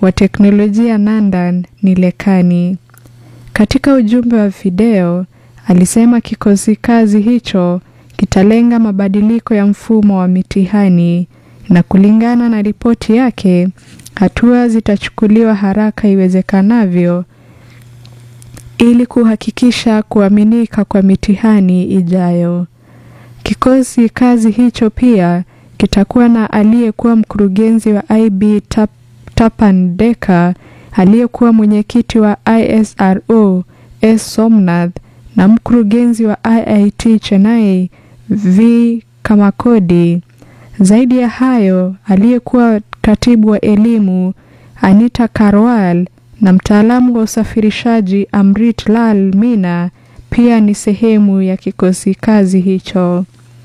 wa teknolojia Nandan Nilekani. Katika ujumbe wa video, alisema kikosi kazi hicho kitalenga mabadiliko ya mfumo wa mitihani na kulingana na ripoti yake, hatua zitachukuliwa haraka iwezekanavyo ili kuhakikisha kuaminika kwa mitihani ijayo. Kikosi kazi hicho pia kitakuwa na aliyekuwa mkurugenzi wa IB Tap, Tapan Deka, aliyekuwa mwenyekiti wa ISRO S Somnath na mkurugenzi wa IIT Chennai V Kamakodi. Zaidi ya hayo, aliyekuwa katibu wa elimu Anita Karwal na mtaalamu wa usafirishaji Amrit Lal Mina pia ni sehemu ya kikosi kazi hicho.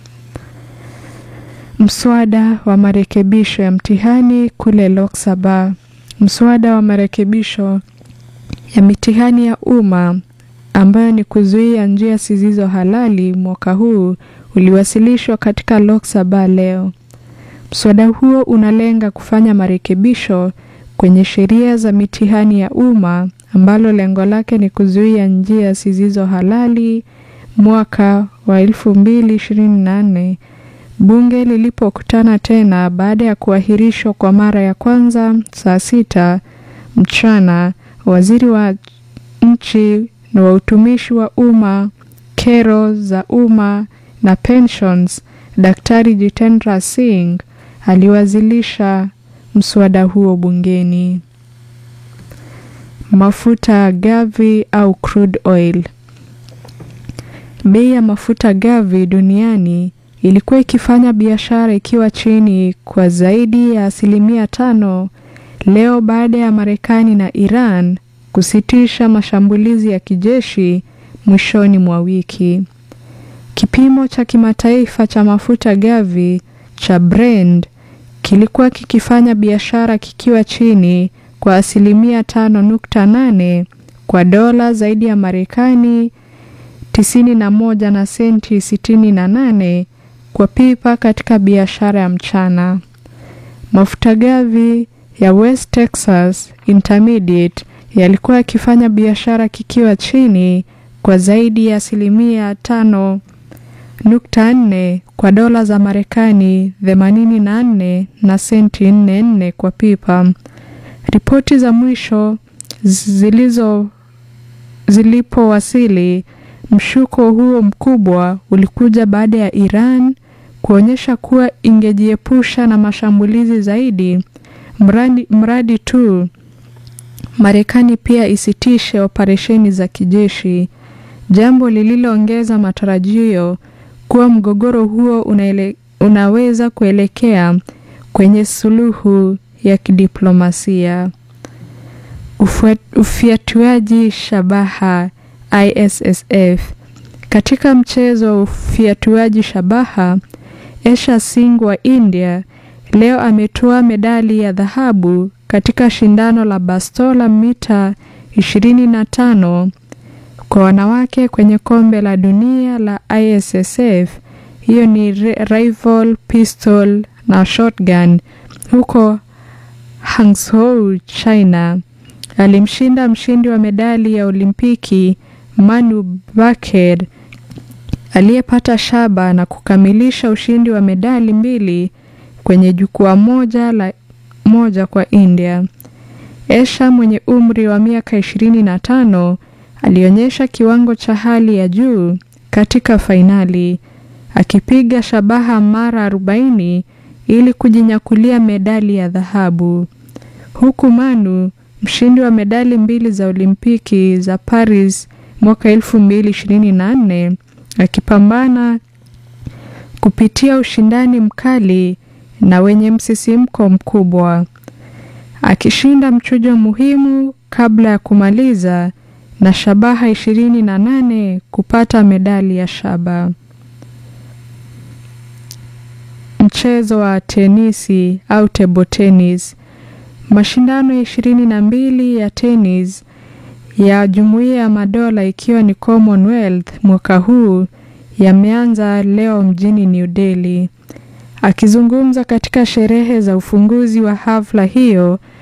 Mswada wa marekebisho ya mtihani kule Lok Sabha. Mswada wa marekebisho ya mitihani ya umma ambayo ni kuzuia njia zisizo halali mwaka huu uliwasilishwa katika Lok Sabha leo. Mswada huo unalenga kufanya marekebisho kwenye sheria za mitihani ya umma ambalo lengo lake ni kuzuia njia zisizo halali mwaka wa 2024 bunge lilipokutana tena baada ya kuahirishwa kwa mara ya kwanza saa sita mchana. Waziri wa nchi na wa utumishi wa umma, kero za umma na pensions, Daktari Jitendra Singh aliwasilisha mswada huo bungeni. Mafuta gavi au crude oil. Bei ya mafuta gavi duniani ilikuwa ikifanya biashara ikiwa chini kwa zaidi ya asilimia tano leo baada ya Marekani na Iran kusitisha mashambulizi ya kijeshi mwishoni mwa wiki. Kipimo cha kimataifa cha mafuta gavi cha Brent kilikuwa kikifanya biashara kikiwa chini kwa asilimia tano nukta nane kwa dola zaidi ya Marekani tisini na moja na senti sitini na nane kwa pipa katika biashara ya mchana. Mafuta gavi ya West Texas Intermediate yalikuwa yakifanya biashara kikiwa chini kwa zaidi ya asilimia tano nukta nne kwa dola za Marekani themanini na nne na senti nne nne kwa pipa. Ripoti za mwisho zilizo zilipowasili, mshuko huo mkubwa ulikuja baada ya Iran kuonyesha kuwa ingejiepusha na mashambulizi zaidi mradi, mradi tu Marekani pia isitishe operesheni za kijeshi, jambo lililoongeza matarajio kuwa mgogoro huo unaele, unaweza kuelekea kwenye suluhu ya kidiplomasia. Ufiatuaji shabaha ISSF. Katika mchezo wa ufiatuaji shabaha, Esha Singh wa India leo ametoa medali ya dhahabu katika shindano la bastola mita 25 kwa wanawake kwenye kombe la dunia la ISSF. Hiyo ni rifle, pistol na shotgun huko Hangzhou, China. Alimshinda mshindi wa medali ya Olimpiki Manu Baker aliyepata shaba na kukamilisha ushindi wa medali mbili kwenye jukwaa moja la moja kwa India. Esha mwenye umri wa miaka ishirini na tano alionyesha kiwango cha hali ya juu katika fainali akipiga shabaha mara 40 ili kujinyakulia medali ya dhahabu, huku Manu mshindi wa medali mbili za Olimpiki za Paris mwaka 2024 akipambana kupitia ushindani mkali na wenye msisimko mkubwa, akishinda mchujo muhimu kabla ya kumaliza na shabaha ishirini na nane kupata medali ya shaba. Mchezo wa tenisi au table tennis. Mashindano ya ishirini na mbili ya tenis ya Jumuiya ya Madola ikiwa ni Commonwealth mwaka huu yameanza leo mjini New Delhi. Akizungumza katika sherehe za ufunguzi wa hafla hiyo,